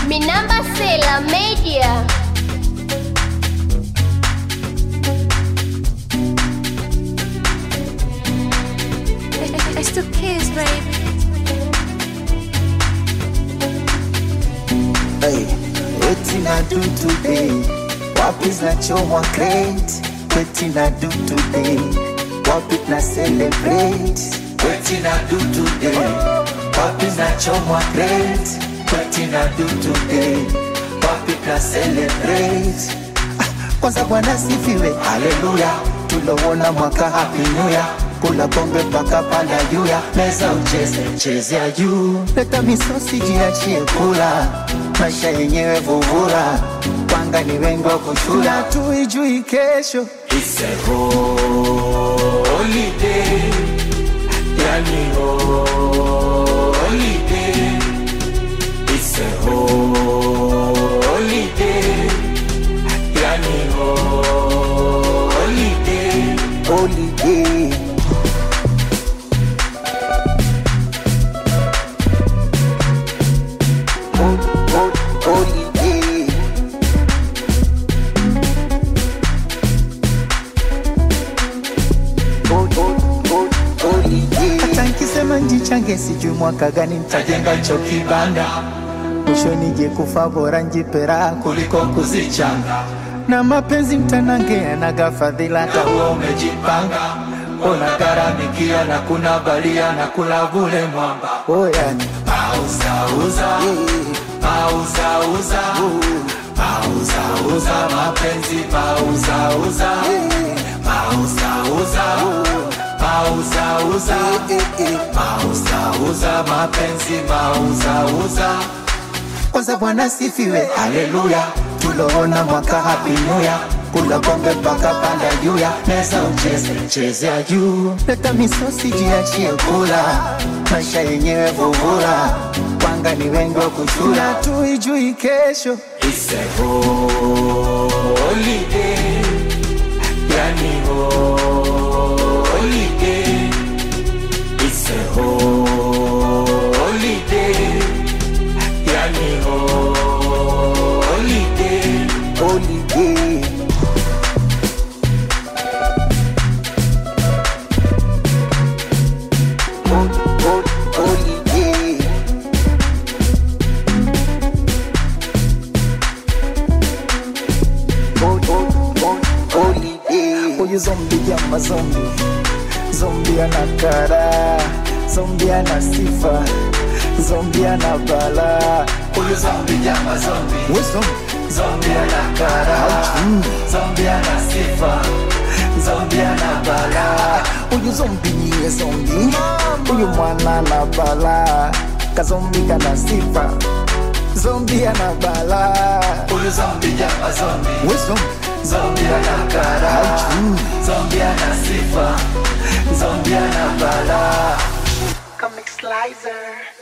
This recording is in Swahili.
Minamba Sela Media. It's the kiss, baby. Hey, wetin I do today? Wapi zinachomwa crate? Wetin I do today? Wapi na celebrate? Wetin I do today? Wapi zinachomwa crate? Wetin I do today? Wapi na celebrate? Ah, Kwanza Bwana sifiwe, haleluya, tulowona mwaka happy new year kula pombe mpaka panda juu ya meza ucheze chezea juu leta misosi jiachie kula maisha yenyewe vuvula panga ni wengi wa kushula tuijui kesho It's a holiday, yani holiday. It's a holiday, yani holiday. Holiday. Hol- hol- Holiday. Hol- hol- hol- holiday. Hata nkisema njichange sijui mwaka gani ntajenga cho kibanda mwisho nije kufa bora njipera kuliko kuzichanga na mapenzi mtanange yanaga fadhila hata huo umejipanga ona garamikia na kuna balia na kula vule mwamba oyani pauzauza pauzauza pauzauza mapenzi pauzauza pauzauza pauzauza pauzauza mapenzi pauzauza kwanza bwana sifiwe haleluya tuloona mwaka happy new year kula pombe mpaka panda juu ya meza ucheze chezea juu leta misosi jiachie kula maisha yenyewe vuvula panga ni wengi wa kushula tuijui kesho It's a holiday, yani holiday. It's a holiday, yani holiday. Holiday. Hol- hol- Holiday. Hol- hol- hol- Holiday. Huyu zombi jama zombi zombi ana kara zombi ana sifa zombi ana bala huyu zombi jama zombi zombi ana kara zombi ana sifa zombi ana bala huyu zombi niye zombi huyu mwana na bala kazombi kana sifa zombi ana bala huyu zombi jama zombi zombi ana kara zombi ana sifa zombi ana bala Comic Slicer.